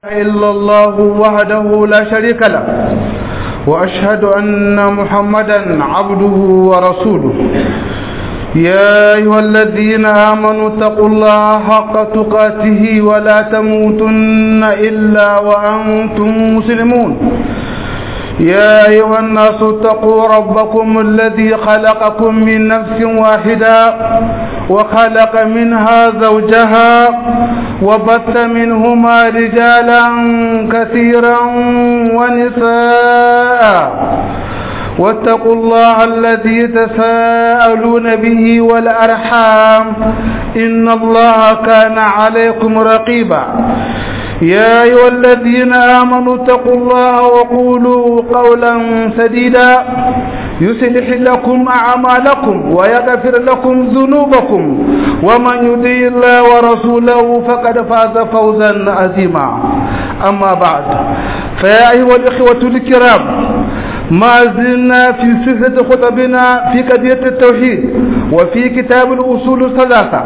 إلا الله وحده لا شريك له وأشهد أن محمدا عبده ورسوله يا أيها الذين آمنوا اتقوا الله حق تقاته ولا تموتن إلا وأنتم مسلمون يا أيها الناس اتقوا ربكم الذي خلقكم من نفس واحدة وخلق منها زوجها وبث منهما رجالا كثيرا ونساء واتقوا الله الذي تساءلون به والأرحام إن الله كان عليكم رقيبا يا أيها الذين آمنوا اتقوا الله وقولوا قولا سديدا يصلح لكم أعمالكم ويغفر لكم ذنوبكم ومن يطيع الله ورسوله فقد فاز فوزا عظيما أما بعد فيا أيها الإخوة الكرام ما زلنا في سلسلة خطبنا في قضية التوحيد وفي كتاب الأصول الثلاثة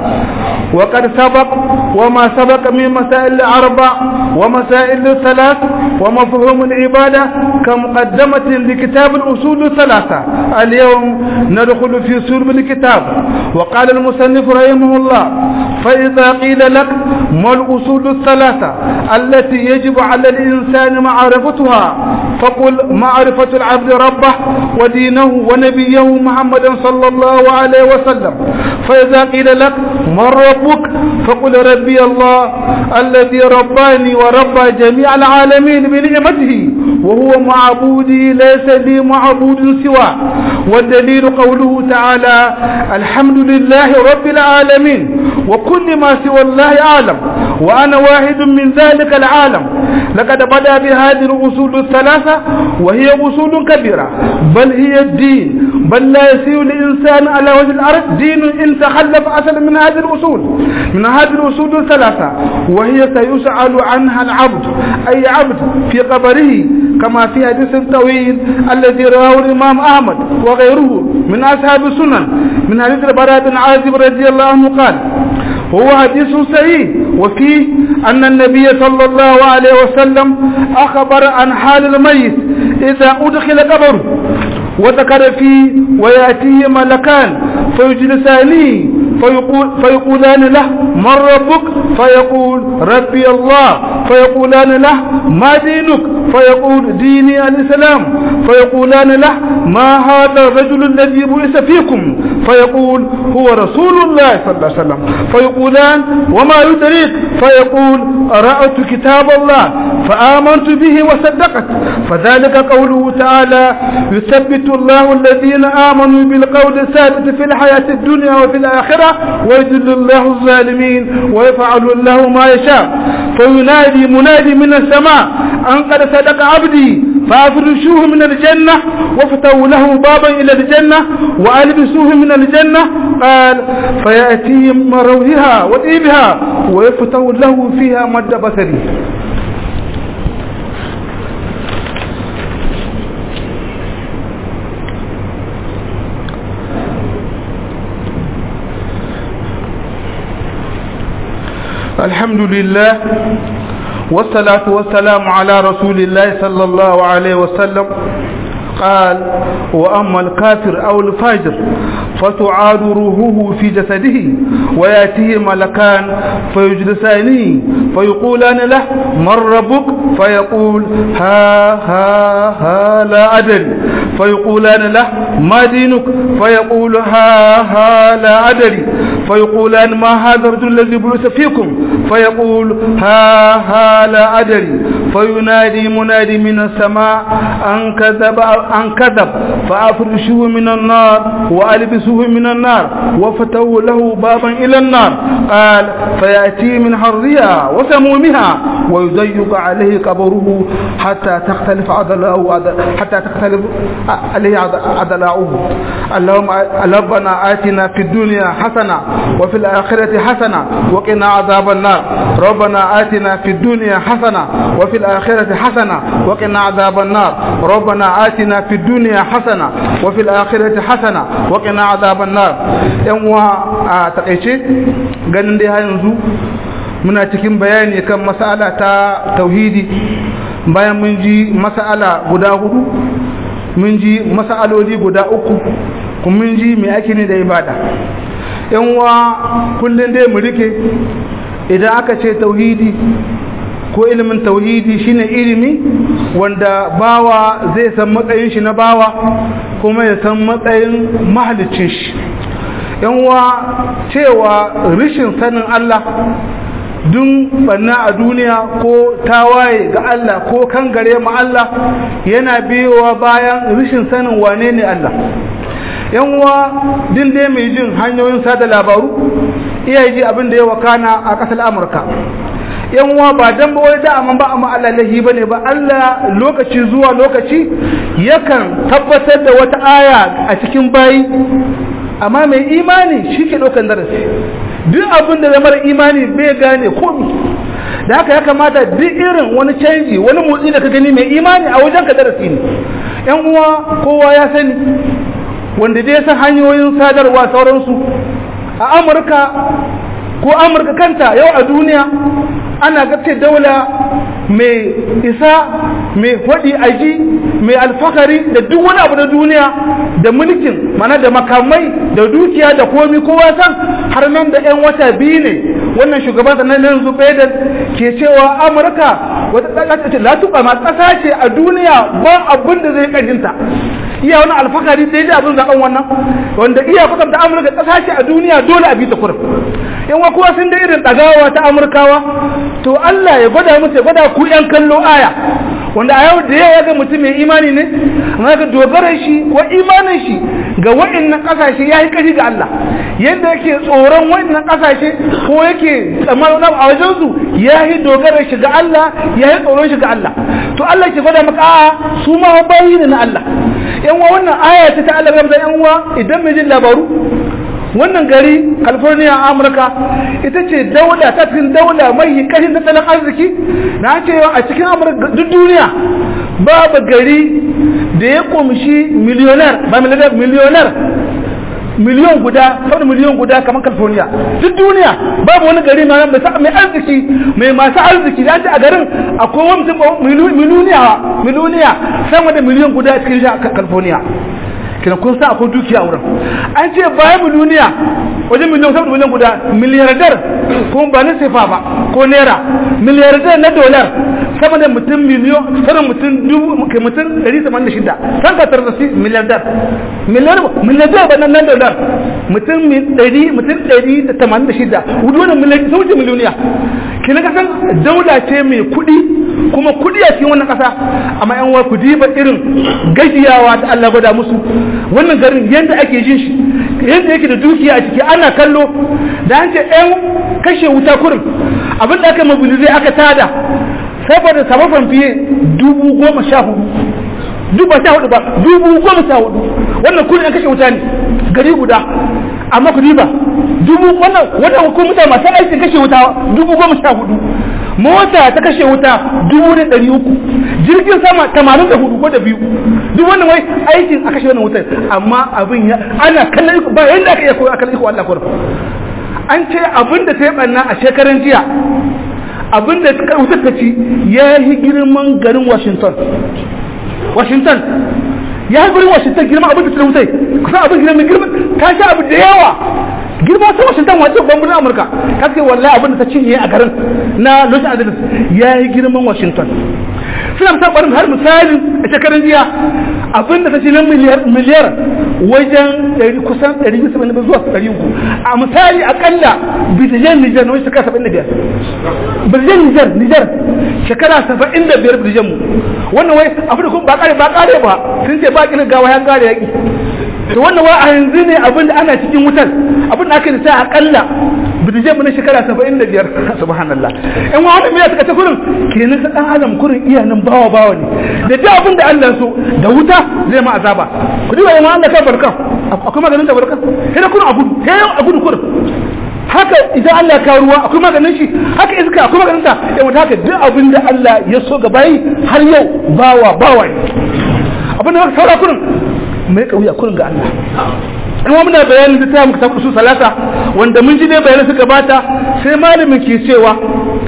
وقد سبق وما سبق من مسائل الأربع ومسائل الثلاث ومفهوم العبادة كمقدمة لكتاب الأصول الثلاثة اليوم ندخل في سلم الكتاب وقال المصنف رحمه الله فإذا قيل لك ما الأصول الثلاثة التي يجب على الإنسان معرفتها فقل معرفة العبد ربه ودينه ونبيه محمدا صلى الله عليه وسلم فإذا قيل لك من ربك فقل ربي الله الذي رباني وربى جميع العالمين بنعمته وهو معبودي ليس لي معبود سواه والدليل قوله تعالى الحمد لله رب العالمين وكل ما سوى الله أعلم وأنا واحد من ذلك العالم لقد بدأ بهذه الأصول الثلاثة وهي أصول كبيرة بل هي الدين بل لا يسير الإنسان على وجه الأرض دين إن تخلف أصلا من هذه الأصول من هذه الأصول الثلاثة وهي سيسأل عنها العبد أي عبد في قبره كما في حديث طويل الذي رواه الإمام أحمد وغيره من أصحاب السنن من حديث البراء بن عازب رضي الله عنه قال هو حديث صحيح وفيه أن النبي صلى الله عليه وسلم أخبر عن حال الميت إذا أدخل قبره وذكر فيه ويأتيه ملكان فيجلسانه فيقول فيقولان له من ربك فيقول ربي الله فيقولان له ما دينك فيقول ديني الإسلام فيقولان له ما هذا الرجل الذي بعث فيكم فيقول هو رسول الله صلى الله عليه وسلم فيقولان وما يدريك فيقول قرأت كتاب الله فآمنت به وصدقت فذلك قوله تعالى يثبت الله الذين آمنوا بالقول الثابت في الحياة الدنيا وفي الآخرة ويذل الله الظالمين ويفعل الله ما يشاء فينادي منادي من السماء أن قد صدق عبدي فأفرشوه من الجنة وافتوا له بابا إلى الجنة وألبسوه من الجنة قال فيأتيهم مروهها وطيبها ويفتوا له فيها مد بصري الحمد لله والصلاة والسلام على رسول الله صلى الله عليه وسلم قال وأما الكافر أو الفاجر فتعاد روحه في جسده ويأتيه ملكان فيجلسانه فيقولان له من ربك فيقول ها ها ها لا أدري فيقولان له ما دينك فيقول ها ها لا أدري فيقولان ما هذا الرجل الذي بعث فيكم فيقول ها ها لا أدري فينادي منادي من السماء أن كذب أن كذب فأفرشوه من النار وألبسوه من النار وفتوا له بابا إلى النار قال فيأتي من حرها وسمومها ويضيق عليه قبره حتى تختلف عضلاؤه حتى تختلف عليه عضلاؤه اللهم ربنا آتنا في الدنيا حسنة وفي الآخرة حسنة وقنا عذاب النار ربنا آتنا في الدنيا حسنة وفي الآخرة حسنة وقنا عذاب النار ربنا آتنا في الدنيا حسنة وفي الآخرة حسنة وقنا عذاب النار yan uwa a takaice ganin dai yanzu muna cikin bayani kan mas'ala ta tauhidi bayan mun ji mas'ala guda hudu mun ji mas'aloli guda uku kuma mun ji me ake ne da ibada yan wa kullun dai mu rike idan aka ce tauhidi ko ilimin tauhidi shine ilimi wanda bawa zai san matsayin shi na bawa kuma ya san matsayin mahalicin shi yanwa cewa rishin sanin Allah dun banna a duniya ko tawaye ga Allah ko kan gare mu Allah yana biyowa bayan rishin sanin wane ne Allah yanwa din dai mai jin hanyoyin sada labaru iya ji abin da ya wakana a ƙasar Amurka yanwa ba dan ba wai da amma ba amma Allah lahi bane ba Allah lokaci zuwa lokaci yakan tabbatar da wata aya a cikin bayi amma mai imani shi ke ɗaukan darasi duk abin da zama imani bai gane komi da haka ya kamata duk irin wani canji wani motsi da ka gani mai imani a wajen ka darasi ne yan uwa kowa ya sani wanda dai san hanyoyin sadarwa sauransu a amurka ko amurka kanta yau a duniya ana gace daula mai isa mai hudi aji mai alfahari da duk wani abu na duniya da mulkin mana da makamai da dukiya da komi kowa san har nan da 'yan wata biyu ne wannan shugaban na yanzu Biden ke cewa amurka wata ƙasa ce latuɓa ma ƙasa ce a duniya ba abin da zai ƙarfinta iya wani alfahari sai dai abin zaɓen wannan wanda iya kusanta amurka ƙasa ce a duniya dole a bi ta kurum yan wa kuwa sun da irin ɗagawa ta amurkawa to allah ya gwada musu ya gwada ku yan kallo aya wanda a yau da yawa ga mutum mai imani ne amma ga dogaran shi ko imanin shi ga waɗannan ƙasashe ya yi ƙari ga Allah yadda yake tsoron waɗannan ƙasashe ko yake tsammanin a wajen su ya yi dogaran shi ga Allah ya yi tsoron shi ga Allah to Allah ke gwada maka a'a su ma bayi ne na Allah yan wa wannan aya ta ta Allah ga yan uwa idan mai jin labaru wannan gari california amurka ita ce daula ta cikin daula mai kashin tattalin arziki na cewa a cikin amurka duk duniya babu gari da ya kumshi miliyonar ba miliyonar miliyon guda sau miliyon guda kamar california duk duniya babu wani gari mai arziki mai masu arziki da ce a garin akwai wani miliyoniya miliyoniya sama da miliyon guda a cikin california kina kun sa akwai dukiya wurin an ce bayan miliyoniya wajen miliyan saboda miliyan guda miliyardar kuma ba na sefa ba ko naira miliyardar na dolar sama da mutum miliyon sama mutum dubu kai mutum ɗari sama da shida san ka tarzasi miliyardar miliyardar ba nan dolar mutum ɗari mutum ɗari da tamanin da shida wudu wani miliyardar sun wuce miliyoniya kina ka san daula ce mai kuɗi kuma kuɗi a cikin wannan ƙasa amma yan wa ku diba irin gajiyawa ta Allah gwada musu wannan garin yadda ake jin shi yadda yake da dukiya a ciki ana kallo da an ce yan kashe wuta kurin abin da aka mobilizai aka tada saboda sababin fiye dubu goma sha hudu dubu sha hudu ba dubu goma sha hudu wannan kurin an kashe wuta ne gari guda amma ku diba dubu wannan wannan ko mutane masu aikin kashe wuta dubu goma sha hudu mota ta kashe wuta dubu da ɗari uku jirgin sama tamanin da hudu ko da biyu duk wannan wai aikin a kashe wannan wutar amma abin ya ana kallon iko ba yadda aka iya koyo a kallon iko Allah kurum an ce abin da ta yi ɓanna a shekaran jiya abin da wutar ta ci ya yi girman garin Washington Washington ya yi garin Washington girman abin da ta wutai kusan abin girman girman ta sha abu da yawa girma ta Washington wace babban Amurka kaske wallahi abin da ta cinye a garin na Los Angeles ya yi girman Washington suna ta barin har misalin a shekarun jiya abin da ta ci na miliyar miliyar wajen kusan 170 zuwa 300 a misali akalla bidiyan Nijar na wani shekara 75 bidiyan Nijar Nijar shekara 75 bidiyan mu wannan wai afirka kuma ba kare ba kare ba sun ce ba kinin gawa ya kare yaki to wannan wa a yanzu ne abin da ana cikin wutar abin da aka yi sai akalla bidije mu na shekara 75 subhanallah in wa wani miya suka ta kurin kenan sa dan adam kurin iya nan bawa bawa ne da duk abin da Allah so da wuta zai ma azaba ku diba ma Allah ka barkan akwai maganin da barkan sai da kurin a gudu sai a gudu kurin haka idan Allah ka ruwa akwai maganin shi haka iska akwai maganin ta yau haka duk abin da Allah ya so ga bayi har yau bawa bawa ne abin da saura kurin mai kauya kurin ga Allah kuma muna bayanin da ta muka tafi su salata wanda mun ji ne bayanai suka bata sai malamin ke cewa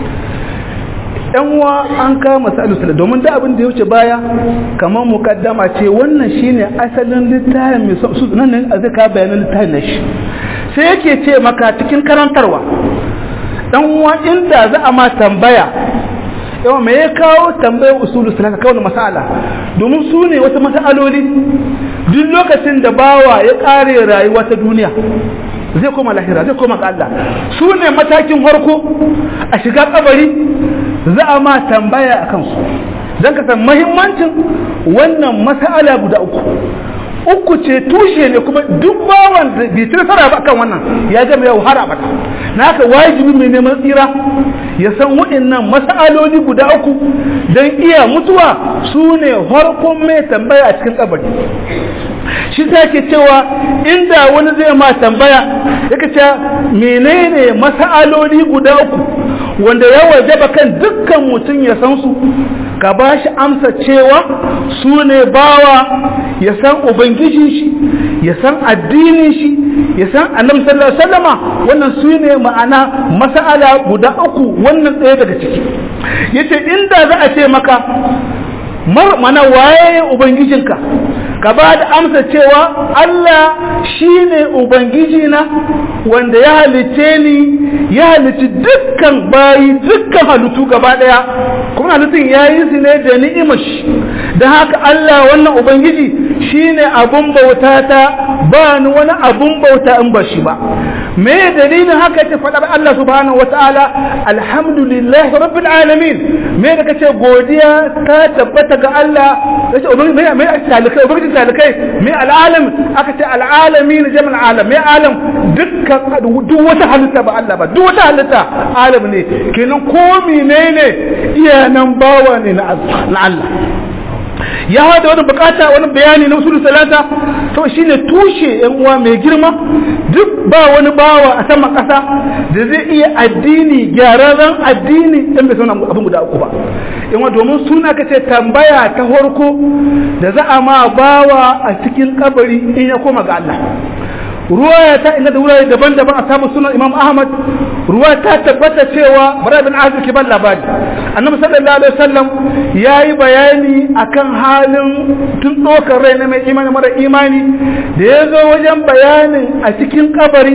yan uwa an kama masalu domin da abin da ya wuce baya kamar mukaddama ce wannan shine asalin littafin mai su nan ne a zaka bayanan littafin na shi sai yake ce maka cikin karantarwa dan uwa inda za a ma tambaya yawa me ya kawo tambayar usulu salaka kawai masala domin su ne wata masaloli duk lokacin da bawa ya kare rayuwa ta duniya zai koma lahira zai koma ga Allah su ne matakin farko a shiga kabari za a ma tambaya a kansu don ka san mahimmancin wannan masala guda uku uku ce tushe ne kuma duk bawan da bai ci nasara ba kan wannan ya gama yau har abada na haka wajibi mai neman tsira ya san waɗannan masaloli guda uku don iya mutuwa su ne farkon mai tambaya a cikin kabari shi ta ke cewa inda wani zai ma tambaya yake cewa menene masaloli guda uku wanda ya wajaba kan dukkan mutum ya san su ka ba shi amsa cewa su ne bawa ya san ubangijin shi ya san addinin shi ya san annabi sallallahu alaihi wasallama wannan su ne ma'ana mas'ala guda uku wannan ɗaya daga ciki yace inda za a ce maka mana waye ubangijinka ka ba da amsa cewa Allah shi ne Ubangijina wanda ya halice ni ya halici dukkan bayi dukkan halittu gaba ɗaya kuma halittun ya yi su ne da ni'imar shi don haka Allah wannan Ubangiji shi ne abun bauta ta ba ni wani abun bauta in ba shi ba me dalilin haka ta faɗar Allah subhanahu wata'ala alhamdulillahi rabbil alamin me da kace godiya ta tabbata ga Allah yace ubangiji me me talikai ubangiji talikai me al'alam aka ce al'alamin jamal alam me alam dukkan duk wata halitta ba Allah ba duk wata halitta alam ne kenan ko menene iyanan bawa ne na Allah ya hada wani bukata wani bayani na usul salata to shine tushe yan uwa mai girma duk ba wani bawa a sama kasa da zai iya addini gyararren addini dan bai sauna abin guda uku ba in wa domin suna kace tambaya ta farko da za a ma bawa a cikin kabari in ya koma ga Allah ruwaya ta inda da wurare daban-daban a samun sunan imam ahmad ruwa ta tabbata cewa bara bin azir ke ban labari annabi sallallahu alaihi wasallam yayi bayani akan halin tun dokar rai na mai imani mara imani da ya zo wajen bayanin a cikin kabari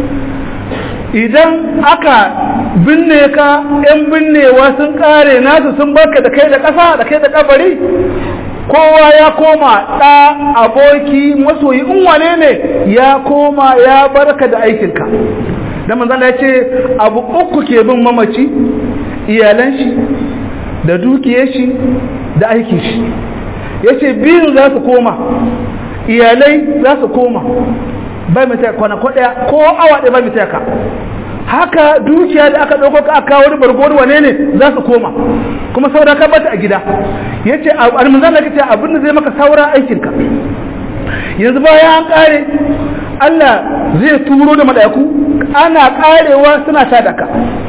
idan aka binne ka yan binnewa sun kare nasu sun barka da kai da ƙasa da kai da kabari kowa ya koma ɗa aboki masoyi in wane ne ya koma ya barka da aikinka da manzana ya ce abu uku ke bin mamaci iyalan shi da dukiyar shi da aikin shi ya ce biyun za su koma iyalai za su koma bai mai taya kwana kwaɗaya ko awa ɗaya bai mai taya ka haka dukiya da aka ɗauko ka aka wani bargowar wane ne za su koma kuma saura ka bata a gida ya ce almanzan da ka ce abin da zai maka saura aikinka yanzu bayan an ƙare Allah zai turo da mala'iku ana ƙarewa suna ta daka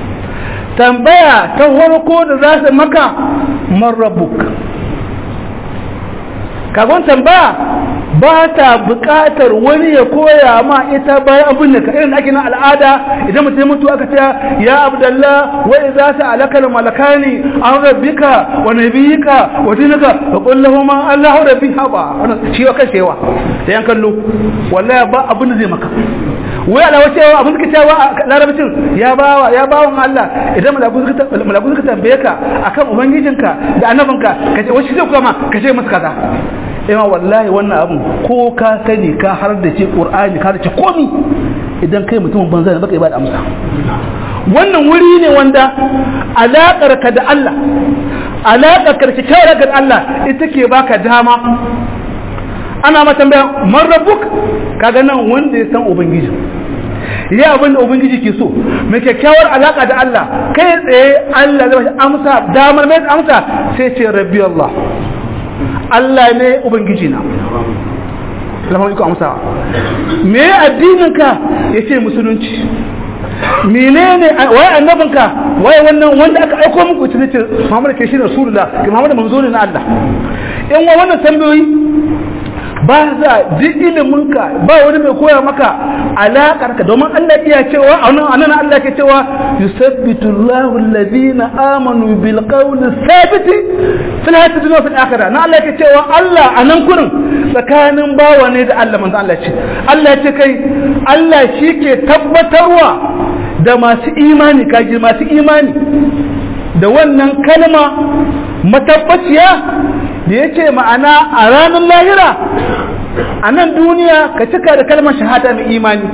tambaya ta farko da za su maka marrabuk kagon tambaya ba ta buƙatar wani ya koya ma ita bayan abin da ka irin ake na al'ada idan mutum mutu aka ce ya abdallah wa idza sa'alaka al malakani an rabbika wa nabiyika wa dinika fa qul lahum allahu rabbi haba wannan shi wa kashewa da yan kallo wallahi ba abin da zai maka wai alawa cewa abin da cewa larabcin ya bawa ya bawan Allah idan malaku suka malaku suka tambaye ka akan ubangijinka da annabinka kace wai shi zai kuma kace masa kaza ima wallahi wannan abun ko ka sani ka har da ce qur'ani ka da ce komi idan kai mutumin banza ne baka ibada amsa wannan wuri ne wanda alaƙar ka da Allah alaƙar ka da kyawar da Allah ita ke baka dama ana ma tambaya man rabbuk kaga nan wanda ya san ubangiji ya abin da ubangiji ke so mai kyakkyawar alaka da Allah kai tsaye Allah zai amsa damar mai amsa sai ce rabbi Allah Allah ne ubangiji na lamar iko amsa me addininka ya ce musulunci menene waye annabinka waye wannan wanda aka aiko muku ita ce Muhammad ke shi rasulullah ke Muhammad manzo ne na Allah in wa wannan tambayoyi ba za duk iliminka ba wani mai koya maka alaƙar ka domin Allah iya cewa a nan anan Allah ke cewa yusabbitu Allahu alladhina amanu bil qawli thabiti fil hayati dunya fil akhirah na Allah ke cewa Allah anan kurin tsakanin bawa ne da Allah manzo Allah ce Allah ce kai Allah shi ke tabbatarwa da masu imani kaji masu imani da wannan kalma matabbaciya da ya ce ma'ana a ranar lahira a nan duniya ka cika da kalmar shahada mai imani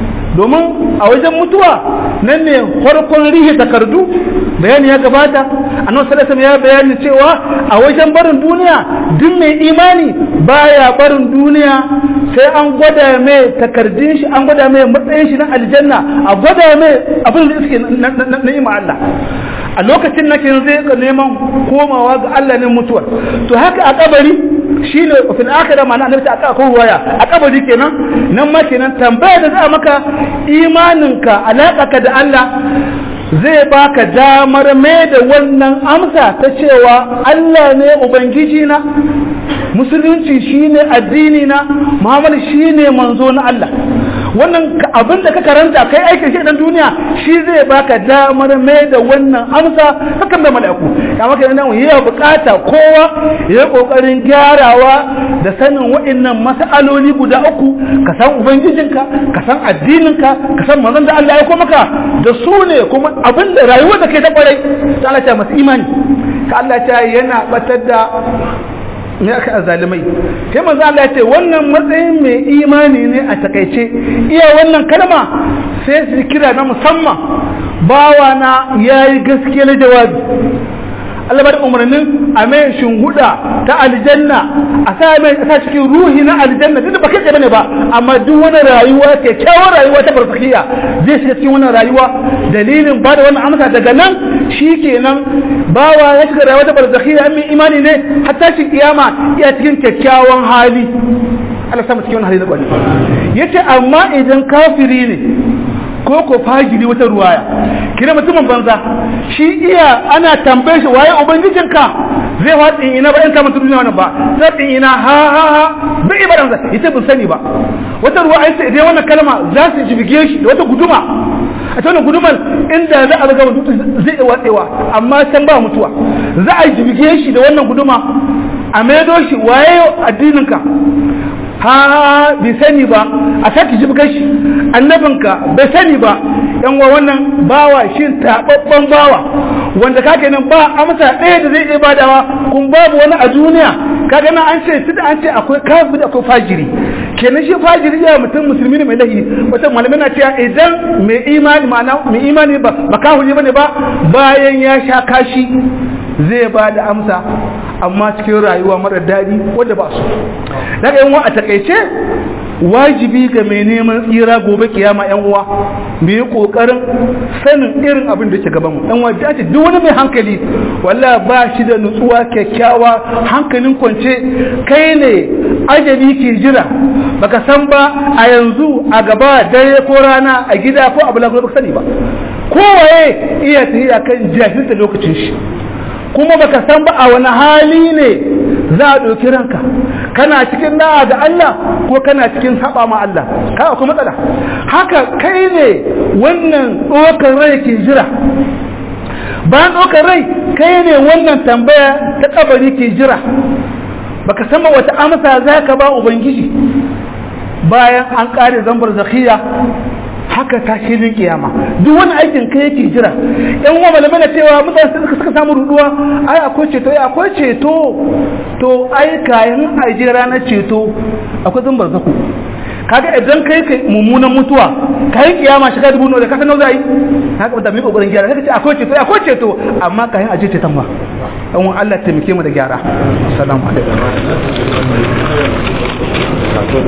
domin a wajen mutuwa nan ne farkon rihe takardu bayani ya gabata annabi sallallahu ya bayani cewa a wajen barin duniya duk mai imani baya barin duniya sai an gwada mai takardun shi an gwada mai matsayin shi na aljanna a gwada mai abin da suke na ima Allah a lokacin nake zai ka neman komawa ga Allah ne mutuwa to haka a kabari shine fil akhirah ma'ana annabi ta aka waya a kabari kenan nan ma kenan tambaya da za maka imaninka alaka da Allah zai baka damar mai da wannan amsa ta cewa Allah ne ubangiji na musulunci shine addini na Muhammad shine manzo na Allah wannan abin da ka karanta kai aikin shi dan duniya shi zai baka damar mai da wannan amsa hakan da mala'iku kama kai nan yayi bukata kowa yayi kokarin gyarawa da sanin wa'annan mas'aloli guda uku ka san ubangijinka ka san addininka ka san manzon da Allah ya ko maka da su ne kuma abin da rayuwar da kai ta kwarai ta Allah ta masu imani ka Allah ta yana batar da ne aka azalimai sai manzo Allah ya ce wannan matsayin mai imani ne a takaice iya wannan kalma sai su kira na musamman bawa na yayi gaskiya na jawabi Allah bada umarnin a mai shinguda ta aljanna a sa mai sa cikin ruhi na aljanna duk ba kai bane ba amma duk wani rayuwa ke kyawun rayuwa ta barzakiya zai shiga cikin wannan rayuwa dalilin ba da wannan amsa daga nan shikenan bawa ya shiga rayuwa ta barzakiya mai imani ne hatta shi kiyama ya cikin kyakkyawan hali Allah sama cikin wannan hali na kwani yace amma idan kafiri ne ko ko fajiri wata ruwaya kira mutumin banza shi iya ana tambaye shi waye ubangijinka zai watsi ina ba in ka mutum duniya wannan ba sai ina ha ha ha bai ibadan sa ita bin sani ba wata ruwaya sai idan wannan kalma za su jibige shi da wata guduma a ta wannan guduman inda za a ga mutum zai watsewa amma san ba mutuwa za a jibige shi da wannan guduma a maido shi waye addininka ha bai sani ba a sake jibgar shi annabinka bai sani ba yan wa wannan bawa shi tababban bawa wanda kake nan ba amsa ɗaya da zai iya badawa kun babu wani a duniya kaga nan an ce tunda an ce akwai kafir akwai fajiri kenan shi fajiri ya mutum musulmi ne mai lahi wata malamai na cewa idan mai imani ma'ana mai imani ba ba kafiri bane ba bayan ya sha kashi zai ba da amsa amma cikin rayuwa mara daɗi wadda ba su daga yan a takaice wajibi ga mai neman tsira gobe kiyama yan uwa mu yi kokarin sanin irin abin da ke gaban mu yan uwa da ce duk wani mai hankali walla ba shi da nutsuwa kyakkyawa hankalin kwance kai ne ajali ke jira baka san ba a yanzu a gaba dare ko rana a gida ko abu lagu baka sani ba kowaye iya tafiya kan jahilta lokacin shi kuma baka san ba a wani hali ne za a ɗauki ranka kana cikin da'a ga Allah ko kana cikin saba ma Allah kai akwai matsala haka kai ne wannan ɗaukar rai ke jira bayan ɗaukar rai kai ne wannan tambaya ta kabari ke jira baka san ba wata amsa za ka ba ubangiji bayan an ƙare zambar zakiya haka ta filin kiyama duk wani aikin kai yake jira yan uwa malamai na cewa mutane suka suka samu ruduwa ai akwai ceto ai akwai ceto to ai kayan aje ranar ceto akwai zambar zaku kaga idan kai kai mummunan mutuwa kayan kiyama shiga dubu nawa da kasa nawa zai haka da mai kokarin gyara kaga ce akwai ceto akwai ceto amma kayan aje ceton ma dan uwan Allah taimake mu da gyara assalamu alaikum